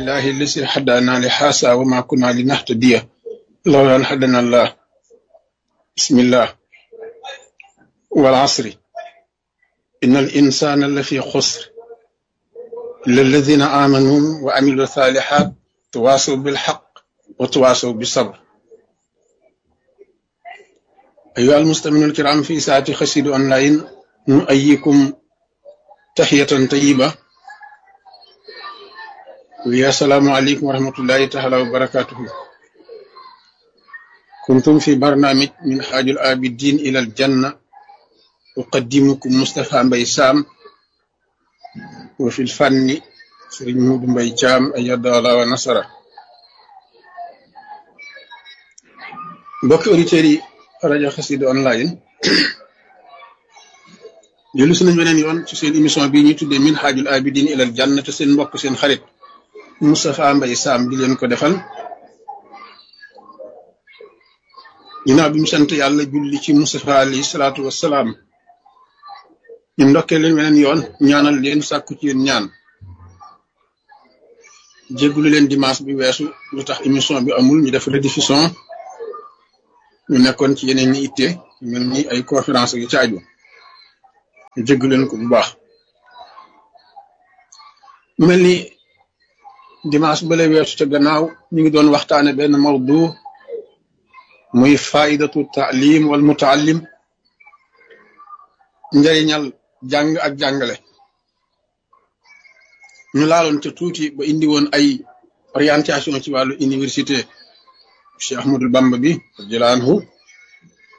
لله الذي هدانا لهذا وما كنا لنهتدي لولا أن هدانا الله بسم الله والعصر إن الإنسان لفي خسر إلا الذين آمنوا وعملوا الصالحات تواصوا بالحق وتواصوا بالصبر أيها المستمعون الكرام في ساعة خسيد أونلاين نؤيكم تحية طيبة ويا السلام عليكم ورحمة الله تعالى وبركاته كنتم في برنامج من حاج الآبدين إلى الجنة أقدمكم مصطفى بيسام وفي الفن سرين مود بيجام أيد الله ونصره mbokki auditeurs yi rajo Xassida online jëlu si nañ beneen yoon ci seen émission bii ñuy tuddee min xaajul abidin ilal janna te seen mbokk seen xarit Moustapha Mbaye Sam di leen ko defal ginnaaw bi mu sant yàlla julli ci Moustapha alayhi salaatu wassalaam ñu ndokkee leen beneen yoon ñaanal leen sàkku ci yéen ñaan jéggulu leen dimanche bi weesu lu tax émission bi amul ñu def rediffusion ñu nekkoon ci yeneen ñi itte mel ni ay conférence yu caaju ñu jégg leen ko bu baax mel ni dimanche bale weesu ca gannaaw ñu ngi doon waxtaane benn mawdu muy faidatu taalim wal mutaallim njëriñal jàng ak jàngale ñu laaloon ca tuuti ba indi woon ay orientation ci wàllu université Cheikh Ahmadul Bamba bi radiyallahu anhu